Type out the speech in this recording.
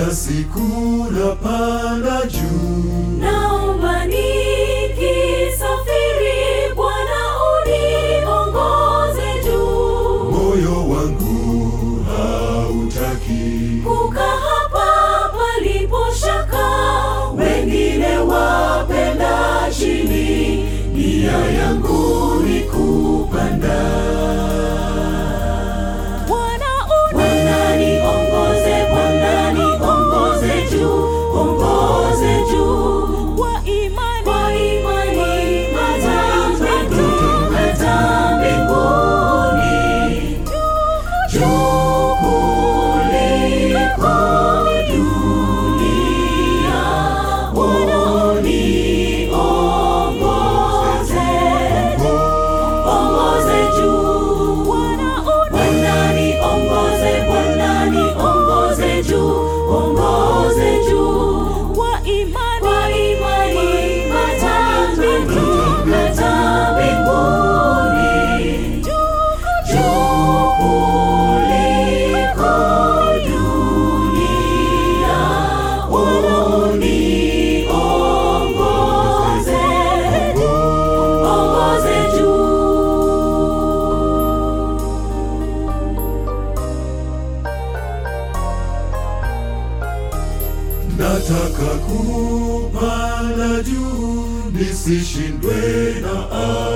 kila siku napanda juu, Naomba nikisafiri, Bwana uniongoze juu. moyo wangu hautaki Kukaa hapa palipo shaka, wengine wapenda chini, nia yangu ni kupanda. Bwana niongoze, Bwana niongoze juu, ongoze juu kwa imani hata mbinguni, hata mbinguni juu kuliko dunia. Uniongoze, ongoze juu. Bwana niongoze, Bwana niongoze juu, ongoze juu kwa imani hata mbinguni, hata mbinguni juu kuliko dunia. Uniongoze, ongoze juu. nataka kupanda juu nisishindwe na